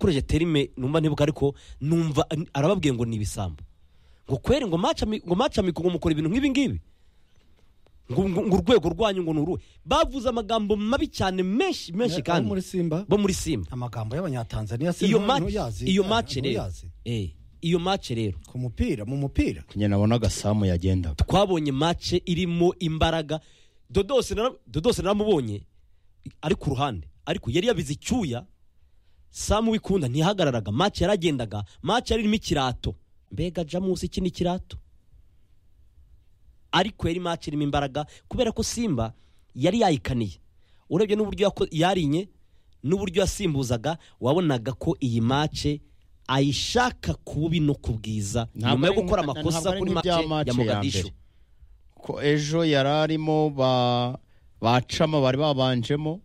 porojegiteri me numva ntibuka ariko numva arababwiye ngo ni ibisambo ngo kweri ngo macamike ngo mukora ibintu nk'ibi ngibi ngo urwego rwanyu ngo ni uruhe bavuze amagambo mabi cyane menshi menshi kandi muri simba bo muri simba amagambo y'abanyatanzaniya iyo simba maci iyo maci rero Eh, iyo maci rero ku mupira mu mupira nyine nabona agasamu yagenda twabonye mace irimo imbaraga dodose nara- dodose naramubonye ari ku ruhande ariko yari yabize icyuya samu wikunda ntiyahagararaga mace yaragendaga mace yarimo ikirato mbega jamusi iki ni ikirato ariko yari mace irimo imbaraga kubera ko simba yari yayikaniye urebye n'uburyo yako- yarinye n'uburyo yasimbuzaga wabonaga ko iyi mace ayishaka ku bubi no ku bwiza Ntabwo nyuma yo ari gukora nka- amakosa ntabwo ari kuri mace nk'ibya match ya ya mogadishu mbere. ko ejo yari arimo ba bacama bari babanjemo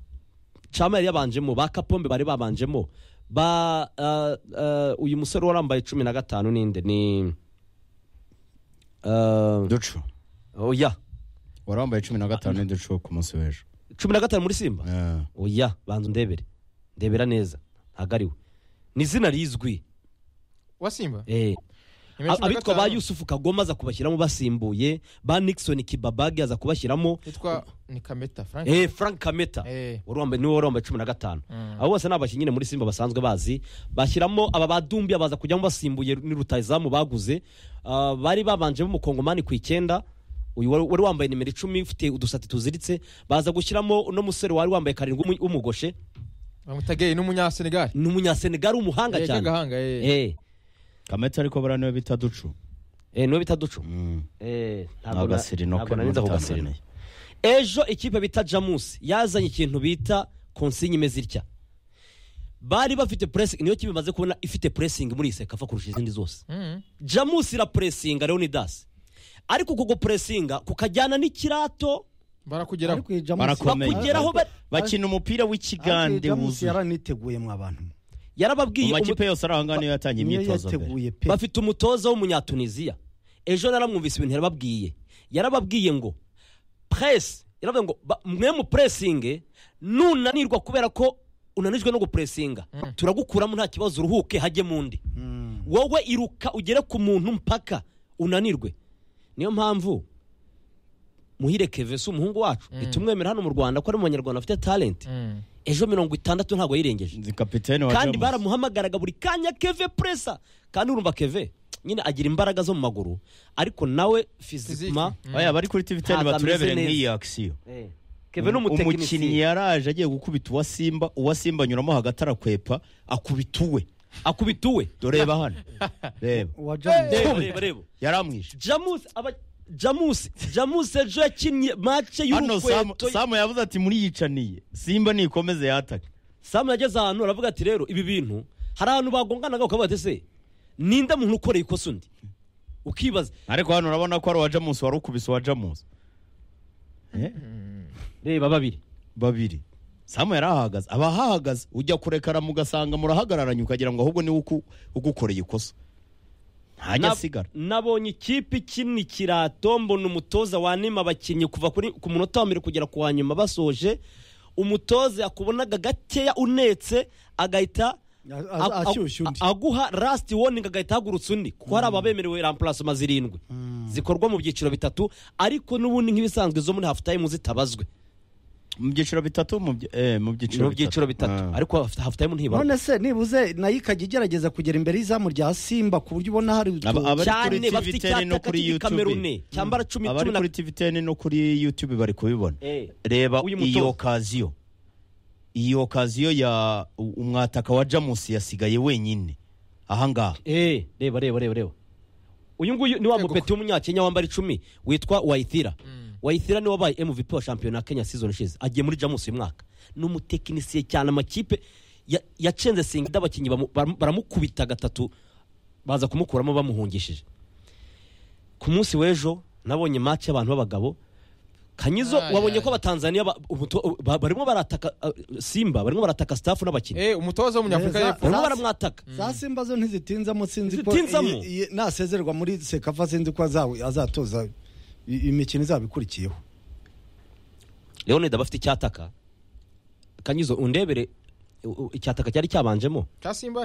cama yari yabanjemo ba kapombe bari babanjemo ba ah, ah, uyu musore warambaye cumi na gatanu ninde ni ah, ducu oya wari wambaye cumi na gatanu n'iducu ku munsi w'ejo cumi na gatanu muri simba Eh, oya banza undebere ndebera neza ntabwo ari we ni izina rizwi wa simba eh. Nyuma ya cumi na abitwa ba gatanu, yusufu kagoma aza kubashyiramo basimbuye ba nixon kibabage aza kubashyiramo yitwa ni kameta frank eh, frank kameta Eh. wari wambaye niwe wari wambaye cumi na gatanu abo bose ni abakinnyi nyine muri simba basanzwe bazi bashyiramo aba badumbiya baza kujyamo basimbuye ni rutayizamu baguze Ah, bari babanjemo umukongomani ku icyenda uyu wari wari wambaye nimero icumi ufite udusati tuziritse baza gushyiramo uno musore wari wambaye karindwi w'umu- w'umugoshe bamutageye n'umunyasenegali ni umunyasenegali w'umuhanga Eh, cyane gahanga eh. eh kamete ariko buriya niwe bita ducu eh, niwe bita ducu Mm. Eh, ntabwo na- n'agasirinoke ntabwo narinzi ako gasirino n'udatanzaniya ejo ikipe bita jamusi yazanye ikintu bita konsinye imeze itya bari bafite puresingi niyo kipe imaze kubona ifite puresingi muri iyi sekafa kurusha izindi zose Mm. jamusi irapuresinga leonidas ariko kuko puresinga kukajyana n'ikirato barakugeraho Barakomeye. bakugeraho ba- bakina umupira w'ikigande wuzuye yaraniteguyemo abantu mu yarababwiye makipe umu- yose ari ahangaha niyo yatangiye niyo imyitozo mbere yateguye pe bafite umutoza w'umunyatuniziya ejo naramwumvise ibintu yarababwiye yarababwiye ngo presi yaravuze ngo ba- mwe mupuresinge nunanirwa kubera ko unanijwe no gupuresinga turagukuramo nta kibazo uruhuke hajye mu ndi Mm. wowe iruka ugere ku muntu mpaka unanirwe niyo mpamvu muhire keve si umuhungu wacu itumwemera hano mu rwanda ko ari umunyarwanda afite talenti Mm. ejo mirongo itandatu ntabwo yirengeje Ni kapitene wa kandi Jamus. baramuhamagaraga buri kanya keve presa kandi urumva keve nyine agira imbaraga zo mu maguru ariko nawe fizikima Physique. Mm. Oya, bari kuri tv Ntabwo baturebere ameze neza. nk'iyi akisiyo Eh, keve ni umukinnyi umutekinisiye yaraje agiye gukubita uwa simba uwa simba anyuramo hagati arakwepa akubita uwe akubita uwe doreba hano reba uwa jamusi reba reba reba yaramwishe jamusi aba jamusi jamusi ejo yakinnye mace hano samu, y'urukweto samu yavuze ati muri yicaniye simba nikomeze yataka samu yageze ahantu aravuga ati rero ibi bintu hari ahantu bagonganaga ukavuga ati se ninde muntu ukoreye ikosa undi ukibaza ariko hano urabona ko ari uwa jamusi wari ukubise uwa jamusi Eh, reba babiri babiri samu yari ahahagaze aba ahahagaze ujya kurekara mugasanga murahagararanye ukagira ngo ahubwo niwe uku- ugukoreye ikosa ntajya Na- asigara nabonye ikipe ikina ikirato mbona umutoza wanima abakinnyi kuva kuri- ku munota wa mbere kugera ku wa nyuma basoje umutoza yakubonaga gakeya unetse agahita A- a- a- a- ashyushya undi a- aguha lasiti woningi agahita ahagurutsa undi kuko hari ababemerewe rampurasoma zirindwi zikorwa mu byiciro bitatu ariko n'ubundi nk'ibisanzwe zo muri hafu tayimu zitabazwe mu byiciro bitatu mu byi- eh, mu ni mu byiciro bitatu Ah. ariko hafu tayimu ntibarwa none se nibuze nayo ikajya igerageza kugera imbere y'izamu rya simba ku buryo ubona hari utu- Aba- aba- abari cyane kuri bafite TVTN no icyataka kuri kiri YouTube. kamerune cyambara cumi abari cumi na kuri tvtn no kuri youtube bari kubibona Eh, reba uyu mutoza. iyo kaziyo iyo kaziyo ya u- umwataka wa jamusi yasigaye wenyine ahangaha Eh, reba reba reba reba uyu nguyu ni wa Yego. mupeti w'umunyakenya wambara icumi witwa wayithira wayithira niwe wabaye mvp wa shampiyona ya kenya season ishize agiye muri jamusi uyu mwaka ni umutekinisiye cyane amakipe ya- yacenze singida abakinnyi bamu- baramu- baramukubita gatatu baza kumukuramo bamuhungishije ku munsi w'ejo nabonye match y'abantu b'abagabo kanyizo Ay, wabonye ay. ko abatanzaniya ba- umuto- ba- barimo barataka ah, simba barimo barataka staff n'abakinnyi Eh, umutoza w'umunyafurika Neza. y'epfo barimo baramwataka za simba zo ntizitinzamo sinzi ko Ntizitinzamo? iyi- iyi- nasezerwa muri sekafa sinzi ko azawe- azatoza i- imikino izaba ikurikiyeho leonida bafite icyataka kanyizo undebere u- u- icyataka cyari cyabanjemo ka simba